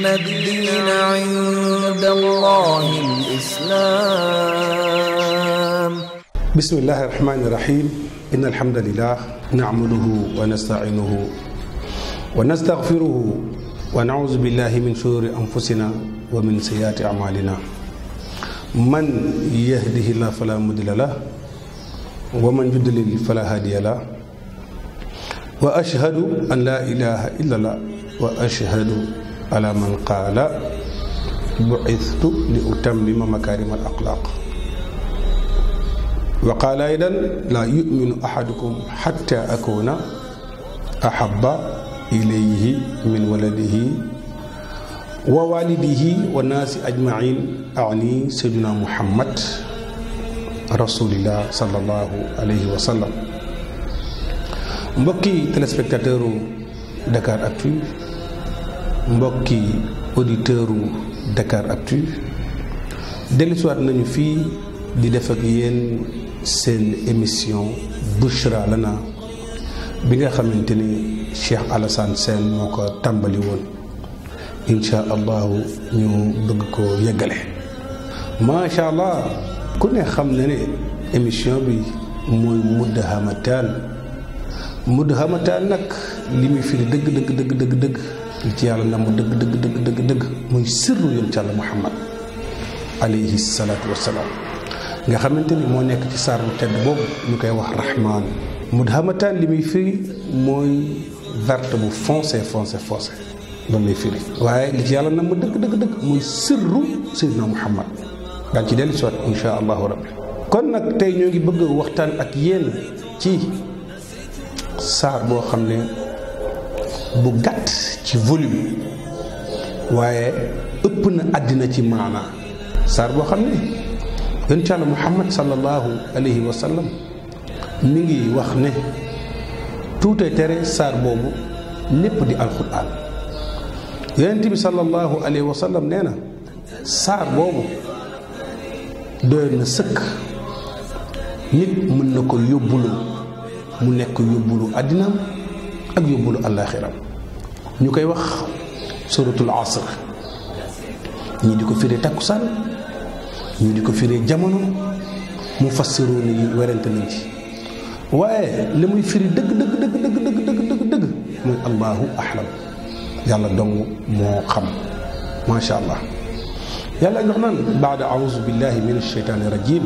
الدين عند الله الإسلام بسم الله الرحمن الرحيم إن الحمد لله نعمده ونستعينه ونستغفره ونعوذ بالله من شرور أنفسنا ومن سيئات أعمالنا من يهده الله فلا مضل له ومن يضلل فلا هادي له وأشهد أن لا إله إلا الله وأشهد على من قال بعثت لأتمم مكارم الأخلاق وقال أيضا لا يؤمن أحدكم حتى أكون أحب إليه من ولده ووالده والناس أجمعين أعني سيدنا محمد رسول الله صلى الله عليه وسلم mbokki téléspectateur u Dakar Actu mbokki auditeur u Dakar Actu dellusiwaat nañu fii di def ak yéen seen émission Bushra Lana bi nga xamante ni Cheikh Alassane Sène moo ko tàmbali woon incha allahu ñu bëgg ko yeggale macha allah ku ne xam na ne émission bi mooy Mudhamataan Mudhamataan nag li muy firi dëgg dëgg dëgg dëgg dëgg li ci yàlla na mu dëgg dëgg dëgg dëgg dëgg muy sirru yoon ci yàlla Muhammad alayhi salaatu wassalaam nga xamante ni moo nekk ci saar bu tedd boobu ñu koy wax rahmaan mudhamataan li muy firi mooy verte bu foncé foncé foncé loolu lay firi waaye li ci yàlla na mu dëgg dëgg dëgg muy sirru Seydina Muhammad daan ci dellu siwaat insha allahu rabbi kon nag tey ñoo ngi bëgg waxtaan ak yéen ci saar boo xam ne bu gàtt ci volume waaye ëpp na àddina ci maanaa saar boo xam ne yonent Yàlla Muhammad sallallahu alayhi wa sallam mi ngi wax ne tuutee tere saar boobu lépp di alquran yonent bi sallallahu alayhi wa sallam nee na saar boobu doy na sëkk nit mën na ko yóbbulu mu nekk yóbbulu àddinaam ak yóbbulu àllaaxiram ñu koy wax suratul asr ñii di ko firee takkusaan ñu di ko firee jamono mu fassiru ni werante nañ ci waaye li muy firi dëgg dëgg dëgg dëgg dëgg dëgg dëgg dëgg muy allahu ahlam yàlla dong moo xam macha allah yàlla jox naan baada auzu billahi min alsheytaani rajim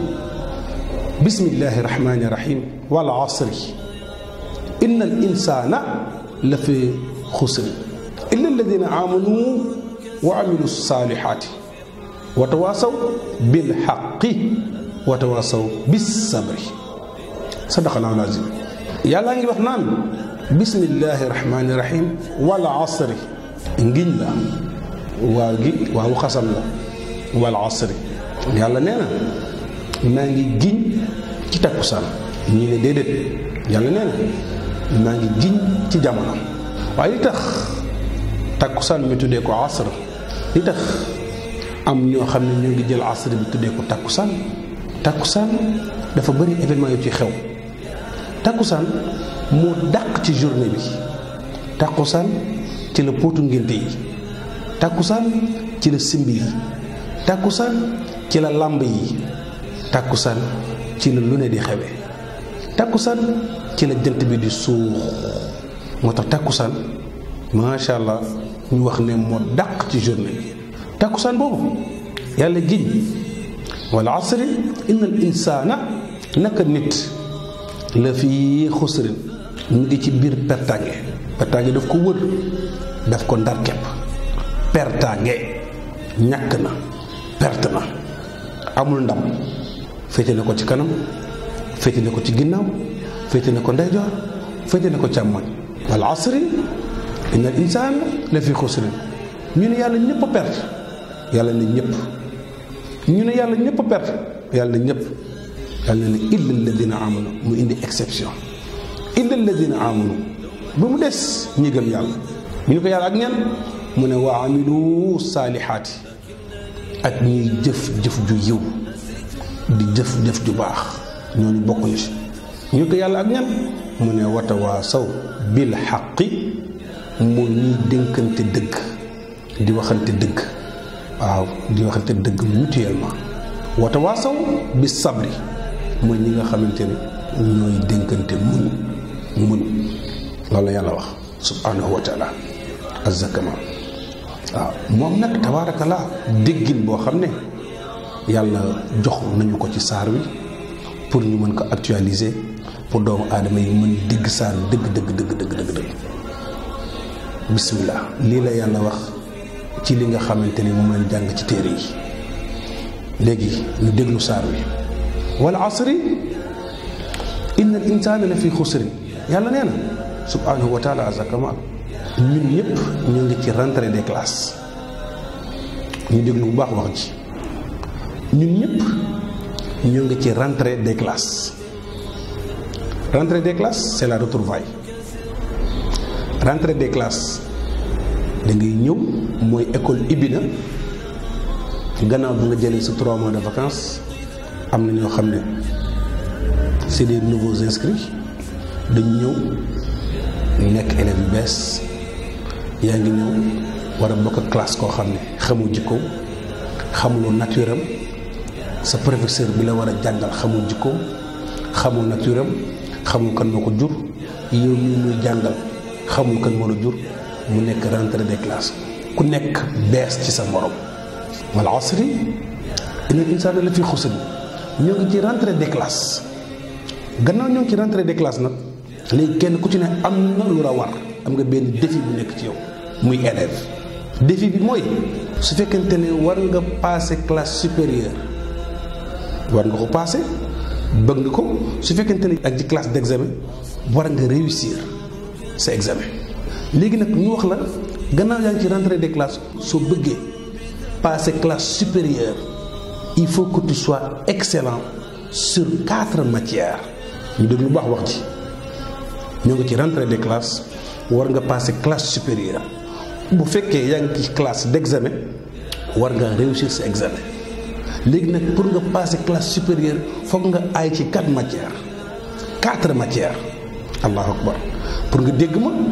bismillahi rahmani rahim wal asri inna al insana la fi xusri illa alladina amanu wa amilu salihaati wa tawaasaw bil xaqi wa tawaasaw bis sabri sadaqallaahu l-aziim yàllaa ngi wax naan bismillaahi rahmaani rahiim wal asri ngiñ la waaw gi waawu xasam la wal asri yàlla nee na maa ngi giñ ci takkusaan ñii ne déedéet yàlla nee na maa ngi giñ ci jamono waaye li tax takkusaan mi tuddee ko asr li tax am ñoo xam ne ñoo ngi jël asr bi tuddee ko takkusaan takkusaan dafa bëri événement yu ci xew takkusaan moo dàq ci journée bi takkusaan ci la póotu ngénte yi takkusaan ci la simbi yi takkusaan ci la làmb yi takkusaan ci la lu ne di xewe takkusaan ci la jant bi di suux moo tax takkusaan macha allah ñu wax ne moo dàq ci journée bi takkusaan boobu yàlla giñ wal asri inna al insaana naka nit la fi xusrin mu ngi ci biir pertaange pertaange daf ko wër daf ko ndar kepp pertaange ñàkk na perte na amul ndam féete na ko ci kanam féete na ko ci ginnaaw féete na ko ndeyjoor féete na ko càmmoñ wal asri inna al insaana la fi xusrin ñu ne yàlla ñëpp a perte yàlla ne ñëpp ñu ne yàlla ñëpp a perte yàlla ne ñëpp yàlla ne illa alladina amanu mu indi exception illa alladina amanu ba mu des ñi gëm yàlla ñu ne ko yàlla ak ñan mu ne wa amilu saalihaati ak ñuy jëf jëf ju yiw di jëf jëf ju baax ñooñu bokkuñu si ñu ne ko yàlla ak ñan mu ne watawaasaw bil xaqi mooy ñuy dénkante dëgg di waxante dëgg waaw di waxante dëgg mutuellement wata waasaw bi sabri mooy ñi nga xamante ne ñooy dénkante muñ muñ loolu la yàlla wax subhanahu wa taala azzakama waaw moom nag tabaarakallah déggin boo xam ne yàlla jox nañu ko ci saar wi pour ñu mën ko actualiser pour doomu aadama yi mën dégg saar wi dëgg dëgg dëgg dëgg dëgg dëgg bismillah lii la yàlla wax ci li nga xamante ni moom lañ jàng ci téere yi léegi ñu déglu saar wi wal asri inna al insana la fi xusrin yàlla nee na subhanahu wa taala azakama ñun ñëpp ñu ngi ci rentrée des classes ñu déglu bu baax wax ji ñun ñëpp ñu ngi ci rentrée des classes rentrée des classes c'est la retrouvaille rentrée des classes da ngay ñëw mooy école ibbi na gannaaw bi nga jëlee sa trois mois de vacances am na ñoo xam ne c'est des nouveaux inscrits dañu ñëw nekk élèves yu bees yaa ngi ñëw war a bokk ak classe koo xam ne xamoo jikkoom xamuloo nature am sa professeur bi la war a jàngal xamul jikkoom xamul nature am xamul kan moo ko jur yow mii muy jàngal xamul kan moo la jur mu nekk rentrée des classes ku nekk bees ci sa morom wal asri inna insaana la fi xusri ñoo ngi ci rentrée des classes gannaaw ñoo ngi ci rentrée des classes nag léegi kenn ku ci ne am na lu la war am nga benn défi bu nekk ci yow muy élève défi bi mooy su fekkente ne war nga passer classe supérieure war nga ko passer bëgg nga ko su fekkente ne ak ci classe d'examen war nga réussir sa examen léegi nag ñu wax la gannaaw yaa ngi ci rentrée des classes soo bëggee passer classe supérieure il faut que tu sois excellent sur quatre matières ñu déglu baax wax ji ñoo ngi ci rentrée des classes war nga passer classe supérieure bu fekkee yaa ngi ci classe d'examen war nga réussir sa examen léegi nag pour nga passer classe supérieure foog nga aay ci quatre matières quatre matières allahu akbar pour nga dégg ma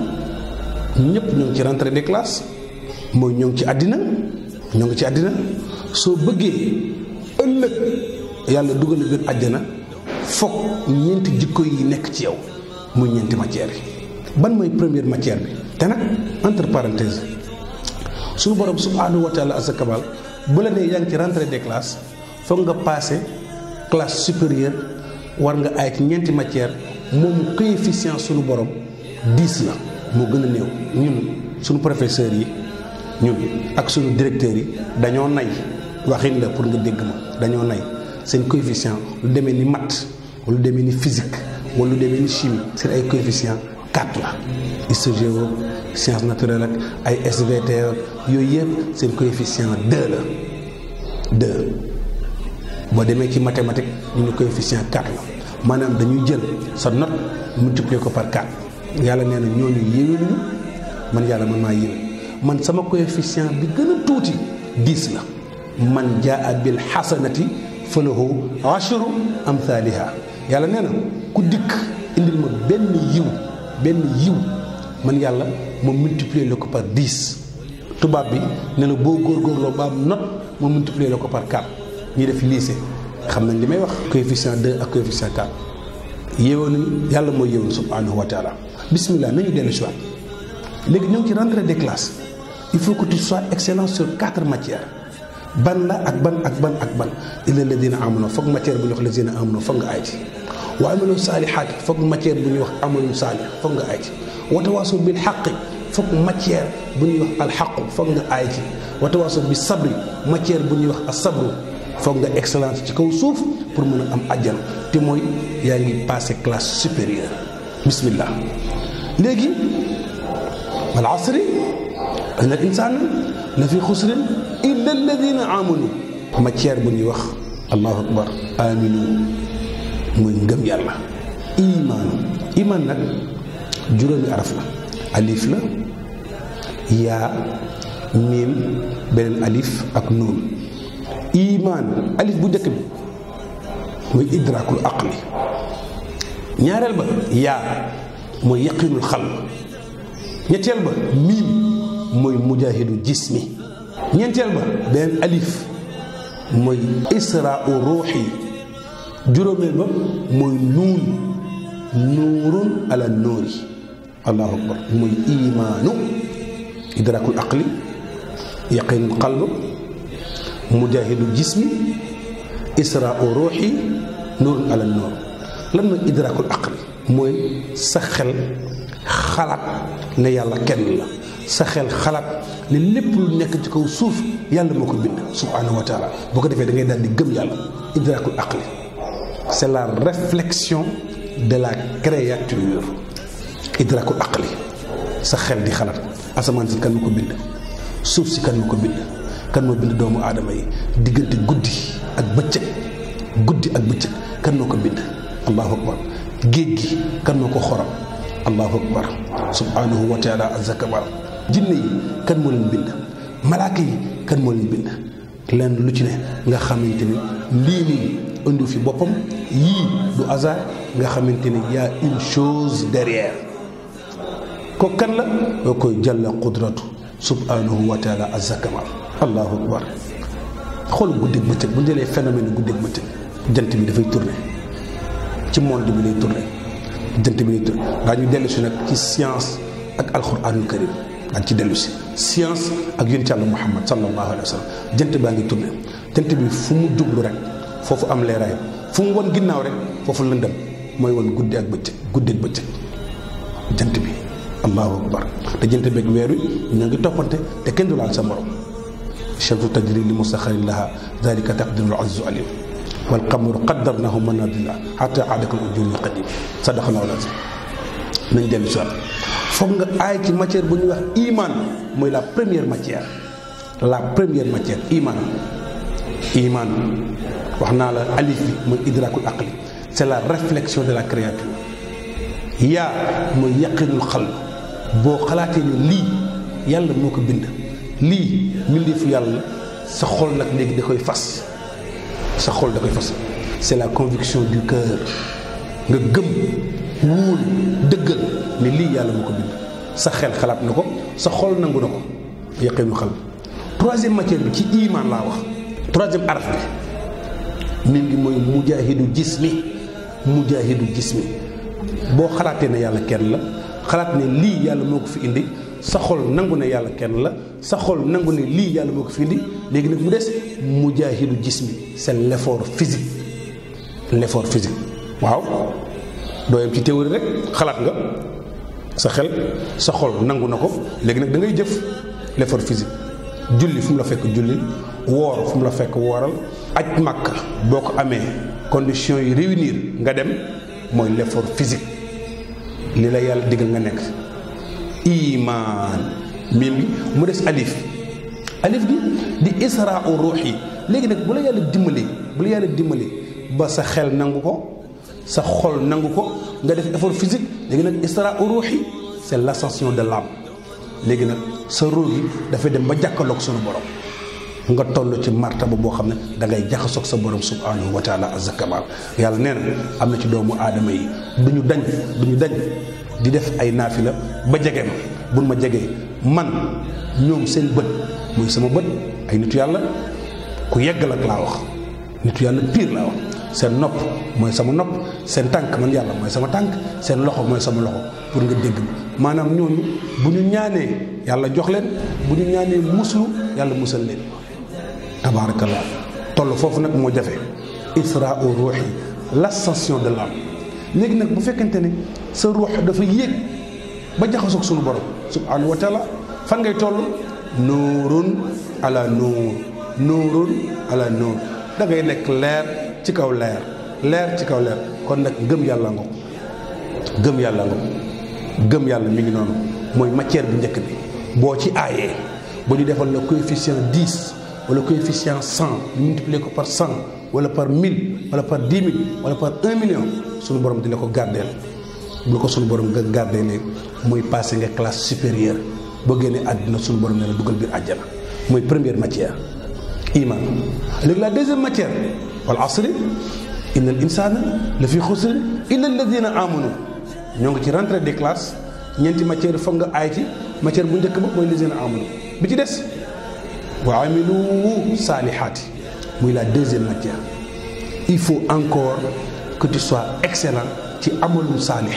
ñëpp ñoo ngi ci rentrée des classes mooy ñoo ngi ci àddina ñoo ngi ci àddina soo bëggee ëllëg yàlla dugal na biir àjjana foog ñeenti jikko yi nekk ci yow muy ñeenti matières yi ban mooy première matière bi te nag entre parenthèses suñu borom subhanahu wa taala asakamal bu la nee yaa ngi ci rentrée des classes foog nga passé classe supérieure war nga ay ci ñeenti matière moom coefficient suñu borom 10 la moo gën a néew ñun suñu professeurs yi ñun ak suñu directeurs yi dañoo nay waxin la pour nga dégg ma dañoo nay seen coefficient lu demee ni maths wala lu demee ni physique wala lu demee ni chimie seen ay coefficient 4 la histoire science naturelle ak ay SVT yooyu yëpp seen coefficient 2 la 2 boo demee ci mathématique ñu ne coefficient 4 la maanaam dañuy jël sa note multiplier ko par 4 yàlla nee na ñooñu yéwénuñu man yàlla man maa yéwén man sama coefficient bi gën a tuuti 10 la man jaa bil xasanati falahu ashru amthaliha yàlla nee na ku dikk indil ma benn yiw benn yiw man yàlla ma multiplier la ko par 10 tubaab bi ne la boo góorgóorloo ba am note ma multiplier la ko par 4 ñi def lycée xam nañ li may wax coefficient 2 ak coefficient 4 yéewoon nañu yàlla mooy yéewoon subhanahu wa taala bismillah nañu dellu si waat léegi ñoo ngi ci rentrée des classes il faut que tu sois excellent sur quatre matières ban la ak ban ak ban ak ban illa alladina amanu foog matière bu ñuy wax alladina amanu foog nga ay ci wa amilu saalihaati foog matière bu ñuy wax amalu saalih foog nga ay ci watawaaso bil xaqi foog matière bu ñuy wax alxaqu foog nga aay ci watawaaso bi sabri matière bu ñuy wax asabru foog nga excellence ci kaw suuf pour mën a am àjjana te mooy yaa ngi passé classe supérieure bismillah léegi wal asri inna al insana la fi xusrin illa alladina amanu matière bu ñuy wax allahu akbar aminu mooy ngëm yàlla imaanu iman nag juróomi araf la alif la yaa miim beneen alif ak nuun imaan alif bu njëkk bi mooy idrakul aqli ñaareel ba yaa mooy yaqinul xal ñetteel ba miim mooy mujaahidu jismi ñeenteel ba beneen alif mooy israa u ruuxi juróomeel ba mooy nuun nuurun ala nuuri allahu akbar mooy imaanu idrakul aqli yaqinul qalb mujaahidu jismi israa u ruuxi nuurun ala nuur lan mooy idrakul aqli mooy sa xel xalaat ne yàlla kenn la sa xel xalaat ne lépp lu nekk ci kaw suuf yàlla moo ko bind subhanahu wa taala boo ko defee da ngay daal di gëm yàlla idrakul aqli c'est la réflexion de la créature idrakul aqli sa xel di xalaat asamaan si kan moo ko bind suuf si kan moo ko bind kan moo bind doomu aadama yi diggante guddi ak bëccëg guddi ak bëccëg kan moo ko bind allahu akbar géej gi kan moo ko xoram allahu akbar subhanahu wa taala azakabar jinne yi kan moo leen bind malaaka yi kan moo leen bind lenn lu ci ne nga xamante ni lii nii indi fi boppam yii du hasard nga xamante ni y a une chose derrière ko kan la yoo koy jàlla qudratu subhanahu wa taala azakabar allahu akbar xool guddeeg bëccëg bu ñu jëlee phénomène guddeeg bëccëg jant bi dafay tourner ci monde bi lay tourner jant bi lay tourner daa ñu dellu si nag ci science ak alquranul karim daan ci dellu si science ak yonent Yàlla Muhammad sallallahu alayhi wa sallam jant baa ngi tourné jant bi fu mu jublu rek foofu am leeraay fu mu won ginnaaw rek foofu lëndëm mooy won guddi ak bëccëg guddi ak bëccëg jant bi allahu akbar te jant beeg weer wi ñoo ngi toppante te kenn du laal sa morom shamsu tajri li musaxarin laha dalika taqdirul azizu alim wal qamaru qaddarnahu manazila hatta aada kal urjuunil qadim sadaqallahu lazim nañ dellu si waat foog nga aay ci matière bu ñuy wax iman mooy la première matière la première matière iman iman wax naa la alif bi mooy idrakul aqli c'est la réflexion de la créature yaa mooy yaqinul xalb boo xalaatee ne lii yàlla moo ko bind lii mbindeefu yàlla sa xol nag léegi da koy fas sa xol da koy fas c'est la conviction du cœur nga gëm wóolu dëggal ne lii yàlla moo ko bind sa xel xalaat na ko sa xol nangu na ko yaqinu xal troisième matière bi ci iman laa wax troisième araf bi mim gi mooy mujaahidu jismi mujaahidu jismi boo xalaatee ne yàlla kenn la xalaat ne lii yàlla moo ko fi indi sa xol nangu ne yàlla kenn la sa xol nangu ne lii yàlla moo ko fi indi léegi nag mu des mujaahidu jismi c'est l'effort physique l'effort physique waaw doo yem ci théorie rek xalaat nga sa xel sa xol nangu na ko léegi nag da ngay jëf l'effort physique julli fu mu la fekk julli woor fu mu la fekk wooral aj màkk boo ko amee conditions yi réunir nga dem mooy l'effort physique li la yàlla digal nga nekk iman mim bi mu des alif alif bi di isra u ruux yi léegi nag bu la yàlla dimbali bu la yàlla dimbali ba sa xel nangu ko sa xol nangu ko nga def effort physique léegi nag isra u ruux yi c'est l'ascension de l'âme léegi nag sa ruux gi dafay dem ba jàkkaloog sunu borom nga toll ci martaba boo xam ne da ngay jaxasoog sa borom subhanahu wa taala azza kamal yàlla nee na am na ci doomu aadama yi du ñu dañ du ñu dañ di def ay naafila ba jege ma buñ ma jegee man ñoom seen bët muy sama bët ay nitu yàlla ku yeggal ak laa wax nitu yàlla pire laa wax seen nopp mooy sama nopp seen tànk man yàlla mooy sama tànk seen loxo mooy sama loxo pour nga dégg ma maanaam ñooñu bu ñu ñaanee yàlla jox leen bu ñu ñaanee muslu yàlla musal leen tabaarakallah toll foofu nag moo jafe isra u ruuxi l'ascension de l'âme léegi nag bu fekkente ne sa ruux dafa yéeg ba jaxasoog sunu borom subhanahu wa taala fan ngay toll nuurun ala nuur nuurun ala nuur da ngay nekk leer ci kaw leer leer ci kaw leer kon nag gëm yàlla nga gëm yàlla nga gëm yàlla mi ngi noonu mooy matière bu njëkk bi boo ci aayee ba ñu defal la coefficient 10 wala coefficient 100 ñu multiplier ko par 100 wala par 1000 wala par 10 000 wala par 1 million suñu borom di la ko gardeel bu la ko suñu borom nga gardeelee mooy passé nga classe supérieure boo génnee àddina suñu borom ne la dugal biir àjjana mooy première matière iman léegi la deuxième matière wal asri inna al insana la fi xusrin illa alladina amanu ñoo ngi ci rentrée des classes ñeenti matière foog nga aay ci matière bu njëkk ba mooy lisina amanu bi ci des wa amilu saalihaati muy la deuxième matière il faut encore que tu sois excellent ci amalu saalih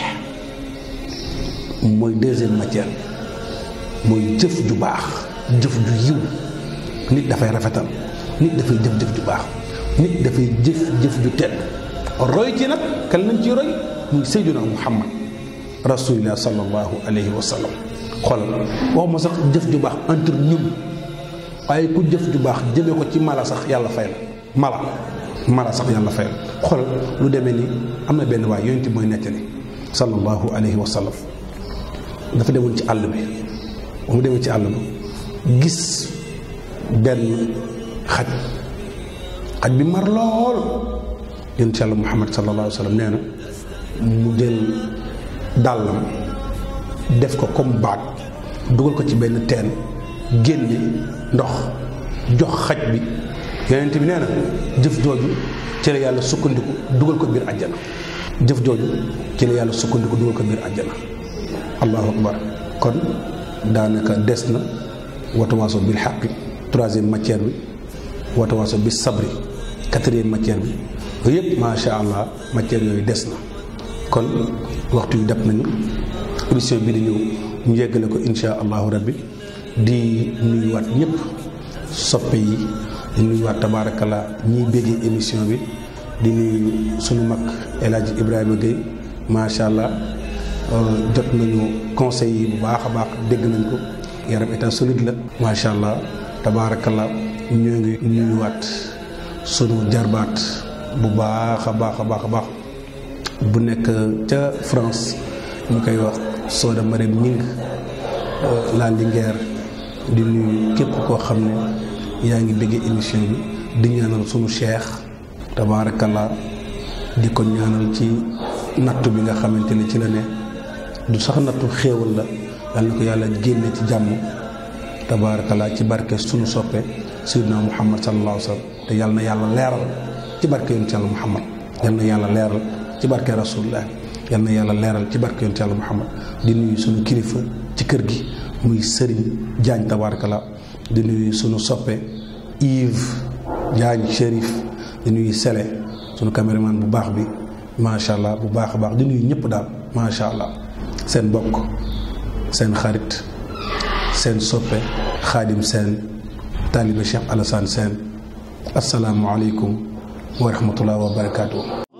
mooy deuxième matière mooy jëf ju baax jëf ju yiw nit dafay rafetal nit dafay jëf jëf ju baax nit dafay jëf jëf ju tedd roy ci nag kan lañ ci roy muy sayyiduna muhammad rasulillah sallallahu alayhi wa sallam xoolal waxuma sax jëf ju baax entre ñun waaye ku jëf ju baax jëmee ko ci mala sax yàlla fay la mala mala sax yàlla fay la xoolal lu demee ni am na benn waay yonent mooy nettali sallallahu alayhi wa sallam dafa demoon ci àll bi ba mu demee ci àll bi gis benn xaj xaj bi mar lool yonent yàlla muhammad sallallahu alayhi wa sallam nee na mu jël dàllam def ko comme baag dugal ko ci benn teen génne ndox jox xaj bi yonent bi nee na jëf jooju ci la yàlla sukkandiku dugal ko biir àjjana jëf jooju ci la yàlla sukkandiku dugal ko biir àjjana allahu akbar kon daanaka des na watawaaso bil xaqi troisième matière bi watawaaso bi sabri quatrième matière bi yooyu yëpp macha allah matière yooyu des na kon waxtu yu dab nañu émission bi di ñëw ñu yeggale ko insha allahu rabbi di nuyuwaat ñëpp soppe yi di nuyuwaat tabaarakallaa ñiy béggee émission bi di nuyu sunu mag El Hadj Ibrahima Gueye macha allah jot nañu conseils yi bu baax a baax dégg nañ ko yaram état solide la macha allah tabaarakallaa ñoo ngi nuyuwaat sunu jarbaat bu baax a baax a baax a baax bu nekk ca France ñu koy wax Soda Marème Ñing la Linguère di nuyu képp koo xam ne yaa ngi bëggee émission bi di ñaanal sunu cheikh tabaarakallaa di ko ñaanal ci nattu bi nga xamante ne ci la ne du sax nattu xéewal la yal na ko yàlla génne ci jàmm tabaarakallaa ci barke sunu soppe sayyidina muhammad sallallahu alayhi wa sallam te yal na yàlla leeral ci barke yonent yàlla muhammad yal na yàlla leeral ci barke rasulullah yal na yàlla leeral ci barke yonent yàlla muhammad di nuyu sunu kilifa ci kër gi muy sëriñ Diagne tabaarakallaa di nuyu sunu soppe Yves Diagne Chérif di nuyu Sele sunu caméraman bu baax bi macha allah bu baax a baax di nuyu ñëpp daal macha allah seen bokk seen xarit seen soppe xaadim seen taalibe Cheikh Alassane Sène asalaamualeykum wa rahmatullah wa barakaatu.